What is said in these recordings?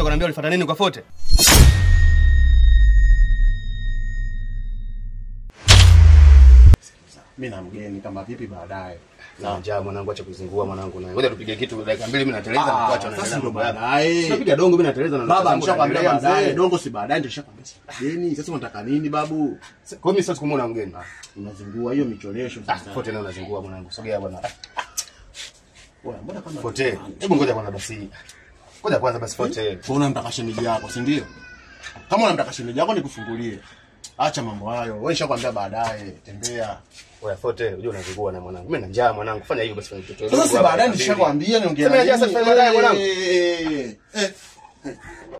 kuniambia ulifuata nini kwa Fote? Mimi na mgeni kama vipi baadaye. Na njaa mwanangu, acha kuzingua mwanangu na. Ngoja tupige kitu dakika mbili mimi nateleza na Ah, kuacha na sasa ndo mambo yako. baadaye. Tunapiga dongo mimi nateleza na Baba zangu nishakwambia naendelea, baadaye, mzee. dongo si baadaye ndio nishakwambia. si Mgeni, sasa unataka nini babu? Kwa hiyo mimi siwezi kumuona mgeni. Unazingua hiyo micholesho Ah, sasa. Fote naye unazingua mwanangu. Sogea bwana. Wewe mbona kama Fote. Hebu ngoja kwanza basi. Ngoja kwanza basi Fote. Kwa unamtaka shemeji yako, si ndio? Kama unamtaka shemeji yako nikufungulie. Acha mambo hayo. Wewe nishakwambia baadaye, tembea. Oya Fote, unajua unazingua na mwanangu. Mimi na njaa mwanangu. Fanya hiyo basi fanya kitu. Sasa si baadaye nishakwambia niongee Sema na njaa nini? sasa baadaye mwanangu. Eh, eh, eh.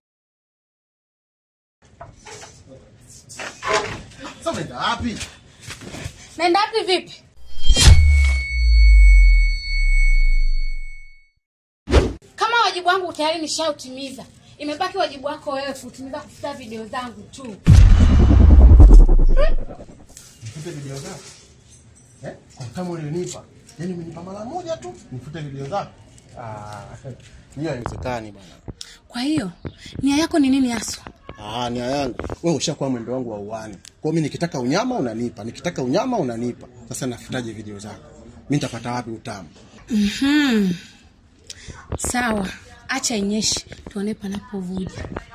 Sasa unaenda wapi? Naenda wapi vipi? Kama wajibu wangu tayari nishautimiza, imebaki wajibu wako wewe kutimiza kufuta video zangu tu. Nifute video zako. Eh? Kwa kama ulinipa. Yaani umenipa mara moja tu nifute video zako. Ah, hiyo haiwezekani bwana. Kwa hiyo nia yako ni nini haswa? Ah, nia yangu. Wewe ushakuwa mwendo wangu wa uani. Kwa hiyo mimi nikitaka unyama unanipa, nikitaka unyama unanipa. Sasa nafutaje video zako? Mimi nitapata wapi utamu? Hmm. Sawa, acha inyeshe tuone panapovuja.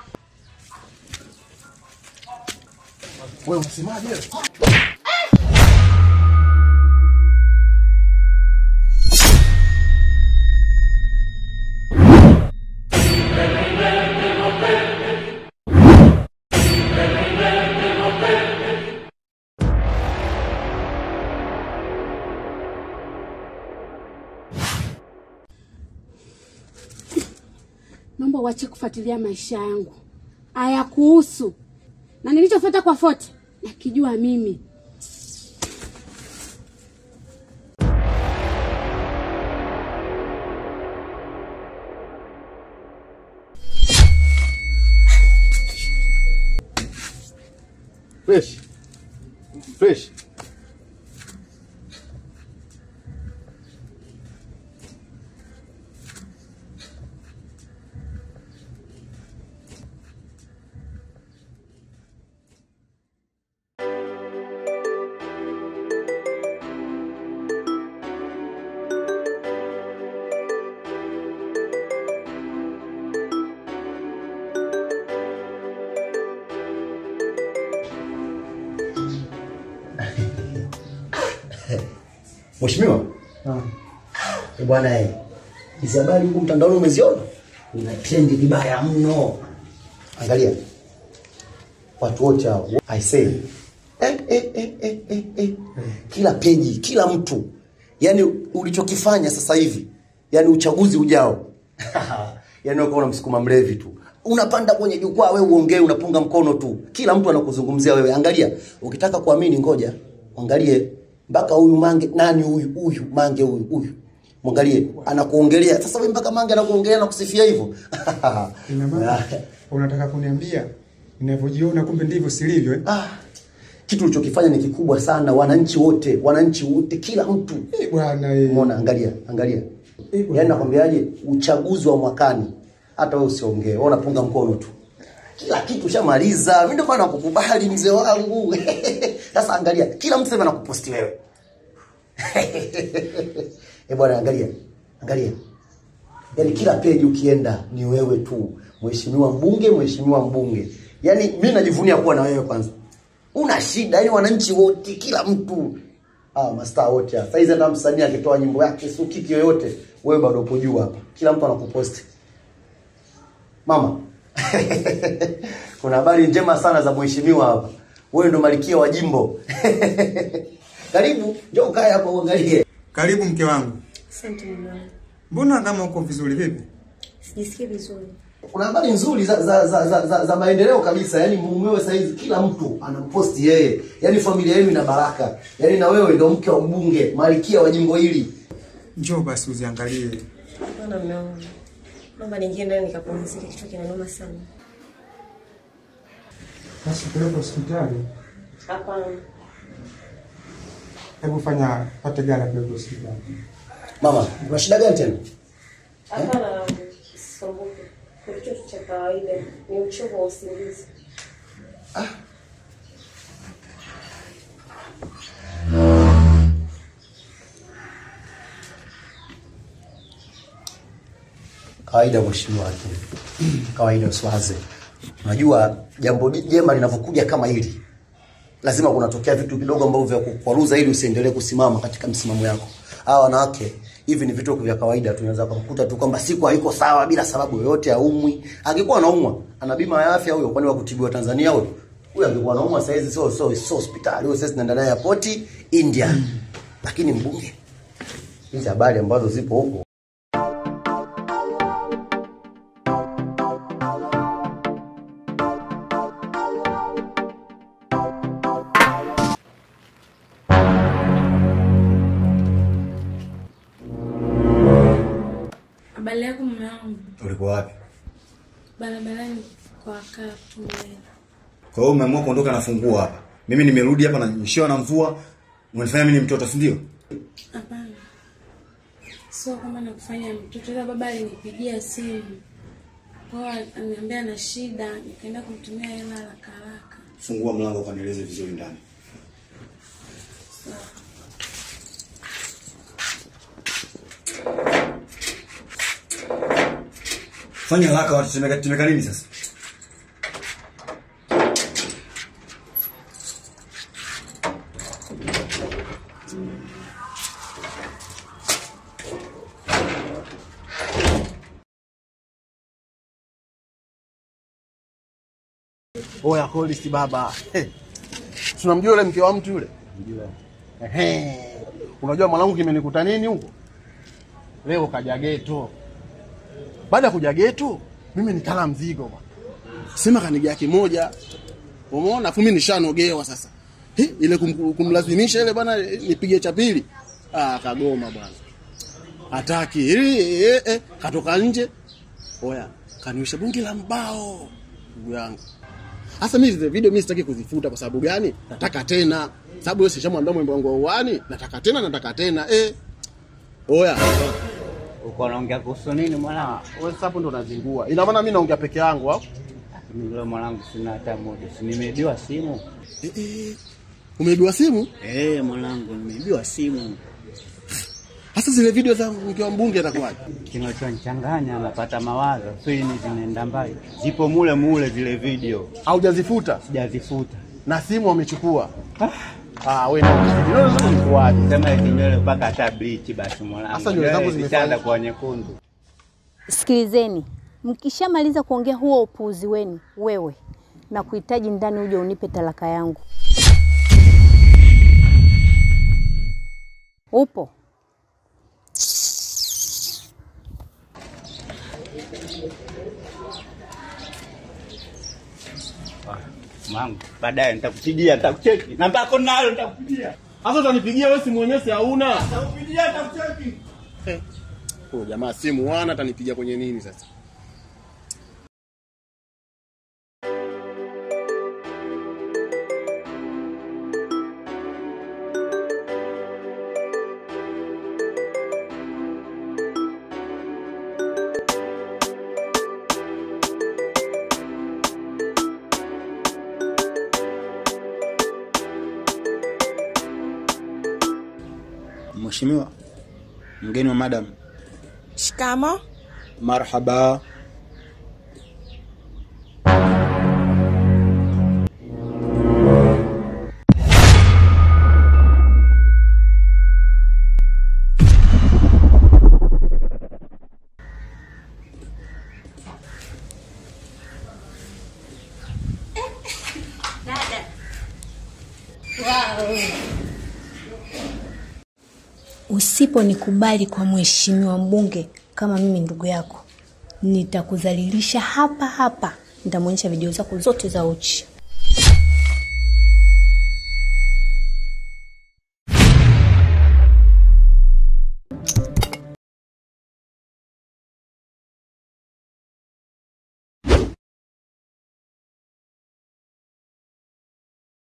Wewe unasemaje? Naomba uache kufuatilia maisha yangu, hayakuhusu. Na nilichofuata kwa Fote nakijua mimi. Fresh. Fresh. Mheshimiwa. Eh, bwana eh. Hizi habari huko mtandaoni umeziona? Una trend vibaya mno. Angalia. Watu wote hao. I say. Eh, eh, eh, eh, eh, eh. Kila peji, kila mtu. Yaani ulichokifanya sasa hivi. Yaani uchaguzi ujao. yaani uko unamsukuma mlevi tu. Unapanda kwenye jukwaa wewe uongee unapunga mkono tu. Kila mtu anakuzungumzia wewe. Angalia, ukitaka kuamini ngoja. Angalie mpaka huyu mange nani huyu huyu mange huyu huyu. Mwangalie anakuongelea. Sasa wewe mpaka mange anakuongelea na kusifia hivyo. Ina maana unataka kuniambia ninavyojiona kumbe ndivyo silivyo eh? Ah, kitu ulichokifanya ni kikubwa sana. Wananchi wote, wananchi wote, kila mtu Eh, bwana eh. Umeona, angalia, angalia. Eh, bwana. Yaani nakwambiaje, uchaguzi wa mwakani hata wewe usiongee, wewe unapunga mkono tu. Kila kitu ushamaliza. Mimi ndio maana nakukubali mzee wangu. Sasa angalia, kila mtu sasa anakuposti wewe. Eh bwana, angalia. Angalia. Yaani kila page ukienda ni wewe tu. Mheshimiwa mbunge, mheshimiwa mbunge. Yaani mimi najivunia kuwa na wewe kwanza. Una shida, yaani wananchi wote, kila mtu Ah, mastaa wote hapa. Saizi hata msanii akitoa nyimbo yake sio kiki yoyote, wewe bado upo juu hapa. Kila mtu anakuposti. Mama. Kuna habari njema sana za mheshimiwa hapa. Wewe ndo malkia wa jimbo. Karibu, njoo kae hapa uangalie. Karibu mke wangu. Asante mume wangu. Mbona kama uko vizuri vipi? Sijisikii vizuri. Kuna habari nzuri za za, za, za, za, za maendeleo kabisa. Yaani mumewe saizi kila mtu anamposti yeye. Yaani familia yenu ina baraka. Yaani na wewe ndo mke wa mbunge, malkia wa jimbo hili. Njoo basi uziangalie. Bwana mume wangu. Naomba niingie ndani nikapumzike, kichwa kinaniuma sana. Basi peleka hospitali. Hapana. Hebu fanya pate gari peleka hospitali. Mama, una shida gani tena? Hapana. Sisumbuke. kichwa tu cha kawaida, ni uchovu wa usingizi. Kawaida mheshimiwa hakimu, kawaida usiwaze. Unajua jambo jema linavyokuja kama hili, lazima kunatokea vitu kidogo ambavyo vya kukwaruza ili usiendelee kusimama katika msimamo yako. Hawa wanawake hivi ni vitu vya kawaida, tunaweza kumkuta tu kwamba siku haiko sawa bila sababu yoyote, aumwi. Angekuwa anaumwa, ana bima ya afya huyo, kwani wa kutibiwa Tanzania huyo? Huyo angekuwa anaumwa saa hizi, sio sio sio hospitali, huyo sasa tunaenda naye airport India. Lakini mbunge, hizi habari ambazo zipo huko Habari yako mume wangu, Ulikuwa wapi? barabarani kwa kaa tumbele. Kwa hiyo umeamua kuondoka na funguo hapa. Mimi nimerudi hapa na nyeshewa na mvua. Unanifanya mimi ni mtoto, si ndio? Hapana, sio kama nakufanya mtoto, ila baba alinipigia simu kwao, ananiambia na shida, nikaenda kumtumia hela haraka haraka. Fungua mlango ukanieleze vizuri ndani. Fanya haraka watu tumeka tumeka nini sasa? Oya Hollis baba. Hey. Tunamjua yule mke wa mtu yule? Ehe. Unajua mwanangu kimenikuta nini huko? Leo kaja geto. Baada ya kuja geto, mimi nikala mzigo bwana. Sema kanigea kimoja. Umeona? Afu mimi nishanogewa sasa. Hi, ile kum, kumlazimisha ile bwana nipige cha pili. Ah, kagoma bwana. Hataki. Eh, eh, eh, katoka nje. Oya, kaniwisha bungi la mbao. Ndugu yangu. Sasa mimi zile video mimi sitaki kuzifuta kwa sababu gani? Nataka tena. Sababu wewe sishamwambia mwimbo wangu wa uani, nataka tena nataka tena. Eh. Oya. Uko unaongea kuhusu nini mwanangu? Wewe sasa hapo ndo unazingua. Ina maana mimi naongea peke yangu au? Mimi leo mwanangu sina hata muda. Si nimeibiwa simu? Eh, eh. Umeibiwa simu? Eh, mwanangu nimeibiwa simu. Sasa zile video za mke wa mbunge atakuwaje? Kinachonichanganya napata mawazo. Fini zinaenda mbali. Zipo mule mule zile video. Haujazifuta Sijazifuta. na simu wamechukua. Ah, wewe na video zote zilikuwaje? Sema eti nywele mpaka hata bleach basi mwanangu. Sasa nywele zangu Nywele zimefanya- zishaanza kuwa nyekundu. Sikilizeni, mkishamaliza kuongea huo upuuzi wenu, wewe na kuhitaji ndani uje unipe talaka yangu. Upo? Mwanangu, baadaye nitakupigia, nitakucheki. Namba yako nayo nitakupigia. Sasa utanipigia wewe simu yenyewe si hauna. Nitakupigia, nitakucheki. Huyo jamaa simu wana atanipigia kwenye nini sasa? Mheshimiwa, mgeni wa madam. Shikamo. Marhaba. Usiponikubali kwa mheshimiwa mbunge kama mimi ndugu yako, nitakudhalilisha hapa hapa. Nitamwonyesha video zako zote za uchi.